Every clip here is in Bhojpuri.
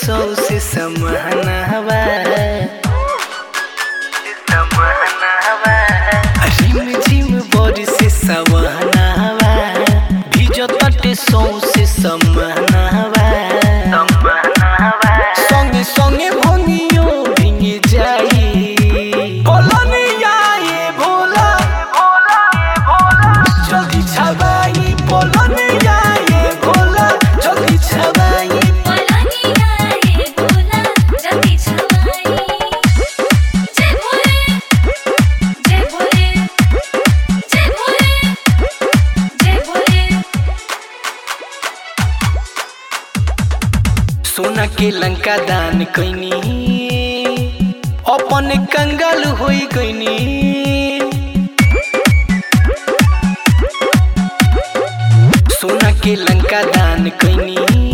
सौ से समहनावा रिम झिम बड़ी से सवहनावा भिजतटे सौ से समहनावा संगे संगे भंगियो भिंगे जाई बोलनिया ये भोला जल्दी छबाई बोलनिया ये भोला जल्दी छबाई पलानिया ये भोला जल्दी छवाई जय भोले जय भोले जय भोले जय भोले सोना के लंका दान कैनी अपन कंगाल होई गईनी सोना के लंका दान कैनी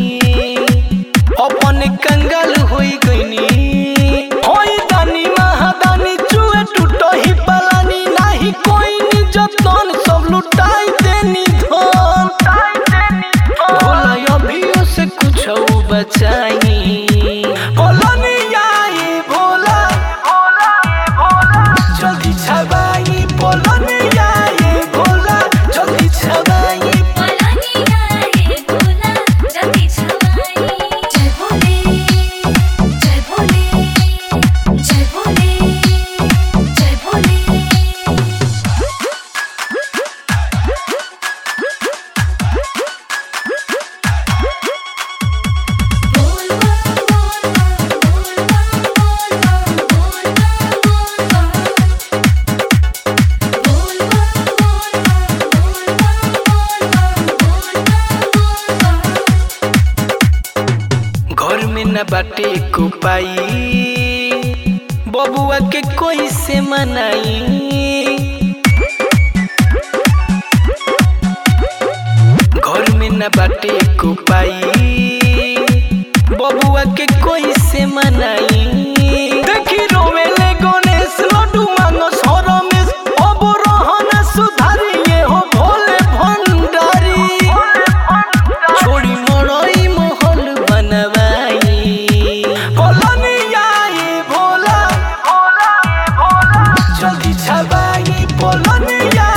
अपन कंगाल होई गईनी होई दानी महादानी चुए टूटो ही पलानी नाही कोई नी जतन सब लुटाई देनी धन भोला अभियो से कुछ बचाई बोलनिया ये भोला जल्दी छबाई बोलनिया ये भोला जल्दी छबाई पलानिया ये भोला जल्दी छवाई जय भोले जय भोले जय भोले जय भोले बोल बम बोल बम बोल बम बोल बम बोल बम बोल बम बोल बम बोल बम घर में न बाटे को पाई बबुआ के कोई से मनाई घर में न बाटे को पाई बबुआ के कोई से मनाई देखी रोवेले गणेश लड्डू मांगो रमेश अब रहन सुधारिए हो भोले भंडारी छोड़ी मड़ई महल बनवाई बोलनिया ये भोला जल्दी छबाई बोलनिया